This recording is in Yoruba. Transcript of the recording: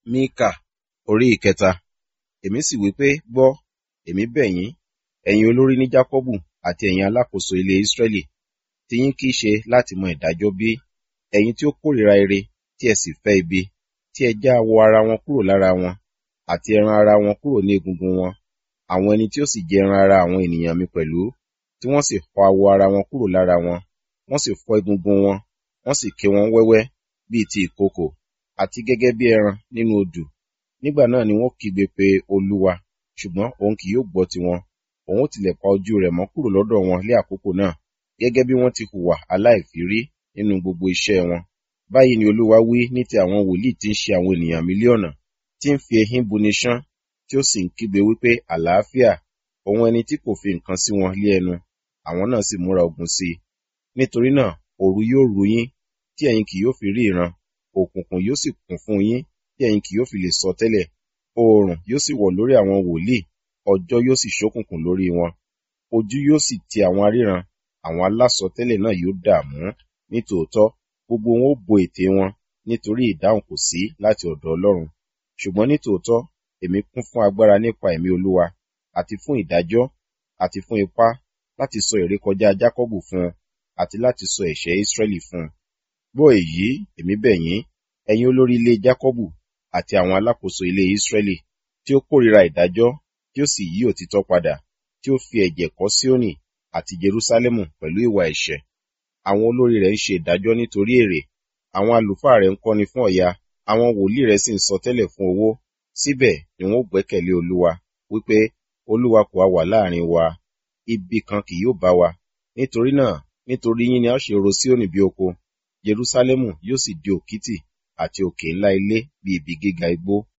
Míkà orí ìkẹta. Èmi sì wí pé, gbọ́, èmi bẹ̀ yín, ẹ̀yin olórí ní Jákọ́bù àti ẹ̀yin alákòóso ilé Ísírẹ́lì, tiyín kì í ṣe láti mọ ìdájọ́ bí? Ẹ̀yin tí ó kórìíra ire, tí ẹ sì fẹ́ ibi, tí ẹ já awọ ara wọn kúrò lára wọn, àti ẹran ara wọn kúrò ní egungun wọn, àwọn ẹni tí ó sì jẹ ẹran ara àwọn ènìyàn mi pẹ̀lú, tí wọ́n sì fọ́ awọ ara wọn kúrò lára wọn, wọ́n sì fọ́ egungun wọn, wọ́n sì ké wọn wẹ́wẹ́ bíi ti ìkookò, àti gẹ́gẹ́ bí ẹran nínú odù. Nígbà náà ni wọ́n kígbe pe Olúwa, ṣùgbọ́n òun kì yóò gbọ́ tiwọn. Òun ó tilẹ̀ pa ojú rẹ̀ mọ́ kúrò lọ́dọ̀ wọn lé àkókò náà, gẹ́gẹ́ bí wọ́n ti hùwà aláìfírí nínú gbogbo iṣẹ́ wọn. Báyìí ni Olúwa wí ní ti àwọn wòlíì tí ń ṣe àwọn ènìyàn mílíọ̀nù, tí ń fi ehín buni ṣán, tí ó sì ń kígbe wípé àlàáfíà, òun ẹni tí kò fi nǹkan sí wọn lé ẹnu, àwọn náà sì múra ogun sí i. Nítorí náà òru yóò ru yín, tí ẹ̀yin kì yóò fi rí ìran, òkùnkùn yóò sì kún fún yín, tí ẹ̀yin kì yóò fi lè sọ tẹ́lẹ̀. Oòrùn yóò sì wọ̀ lórí àwọn wòlíì, ọjọ́ yóò sì ṣókùnkùn lórí wọn. Ojú yóò sì ti àwọn aríran, àwọn alásọtẹ́lẹ̀ náà yóò dààmú. Nítòótọ́, gbogbo wọn ó bo ètè wọn, nítorí ìdáhùn kò sí láti ọ̀dọ̀ Ọlọ́run. Ṣùgbọ́n nítòótọ́, èmi kún fún agbára nípa ẹ̀mí Olúwa, àti fún ìdájọ́, àti fún ipá, láti sọ ìrékọjá Jákọ́bù fún un, àti láti sọ ẹ̀ṣẹ̀ Ísírẹ́lì fún un. Gbọ́ èyí, èmi bẹ̀ yín, ẹ̀yin olórí ilé Jákọ́bù àti àwọn alákòóso ilé Ísírẹ́lì, tí ó kórìíra ìdájọ́, tí ó sì yí òtítọ́ padà, tí ó fi ẹ̀jẹ̀ kọ́ Síónì àti Jerúsálẹ́mù pẹ̀lú ìwà ẹ̀ṣẹ̀. Àwọn olórí rẹ̀ ń ṣe ìdájọ́ nítorí èrè, àwọn àlùfáà rẹ̀ ń kọ́ni fún ọ̀yà, àwọn wòlíì rẹ̀ sì ń sọtẹ́lẹ̀ fún owó. Síbẹ̀ ni wọn ó gbẹ́kẹ̀lé Olúwa, wípé, Olúwa kò ha wà láàrin wa, ibi kan kì yóò bá wa. Nítorí náà, nítorí yín ni a ó ṣe ro Síónì bí oko, Jerúsálẹ́mù yóò sì di òkìtì àti òkè ńlá ilé bí ibi gíga igbó.